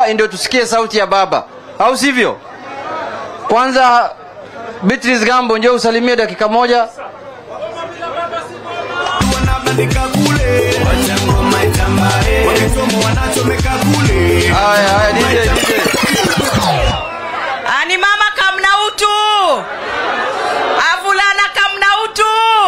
hapa ndio tusikie sauti ya baba, au sivyo? Kwanza Beatrice Gambo, njoo usalimie dakika moja. wanabandika kule wacha ngoma itambae wakichomo wanachomeka kule Haya, haya, DJ, DJ. ani mama kamna utu avulana kamna utu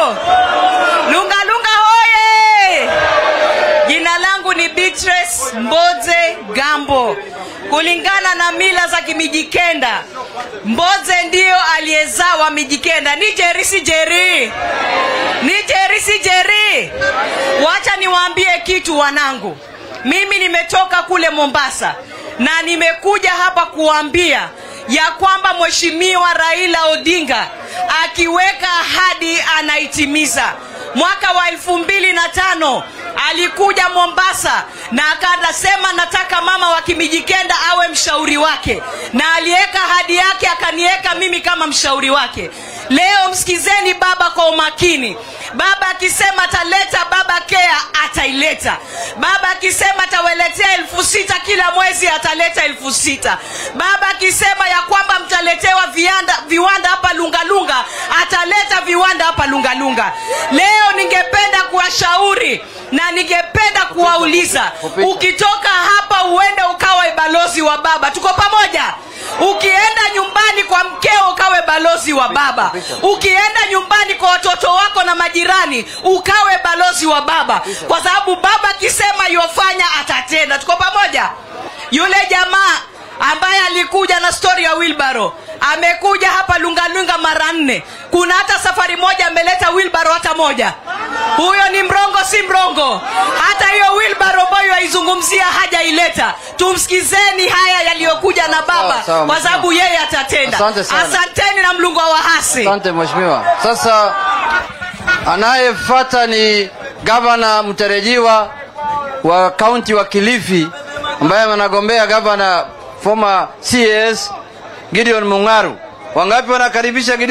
lunga lunga hoye jina langu ni Beatrice Mboze Gambo kulingana na mila za Kimijikenda Mboze ndiyo aliyezaa wa Mijikenda ni Jeri si Jeri ni Jeri si Jeri wacha niwaambie kitu wanangu mimi nimetoka kule Mombasa na nimekuja hapa kuambia ya kwamba mheshimiwa Raila Odinga akiweka ahadi anaitimiza. Mwaka wa elfu mbili na tano alikuja Mombasa na akasema nataka mama wa Kimijikenda awe mshauri wake, na aliweka ahadi yake akaniweka mimi kama mshauri wake. Leo msikizeni baba kwa umakini. Baba akisema ataleta baba kea ataileta. Baba akisema atawaletea elfu sita kila mwezi ataleta elfu sita. Baba akisema ya kwamba mtaletewa viwanda, viwanda hapa Lungalunga ataleta viwanda hapa Lungalunga. Leo ningependa kuwashauri na ningependa kuwauliza, ukitoka hapa uende ukawe balozi wa baba. Tuko pamoja? Ukienda nyumbani kwa mkeo ukawe balozi wa baba. Ukienda nyumbani kwa watoto wako na majirani ukawe balozi wa baba, kwa sababu baba akisema yofanya atatenda. Tuko pamoja? Yule jamaa ambaye alikuja na stori ya wilbaro amekuja hapa lungalunga mara nne. Kuna hata safari moja ameleta wilbaro hata moja. Huyo ni mrongo, si mrongo? Hata hiyo wilbaro ambayo aizungumzia hajaileta. Tumsikizeni haya yaliyokuja na baba, Sawa, sawa, kwa sababu yeye atatenda. Asante sana. Asanteni na mlungu wa wahasi. Asante mheshimiwa. Sasa anayefuata ni gavana mtarajiwa wa kaunti wa Kilifi ambaye anagombea gavana former CS Gideon Mung'aru. Wangapi wanakaribisha Gideon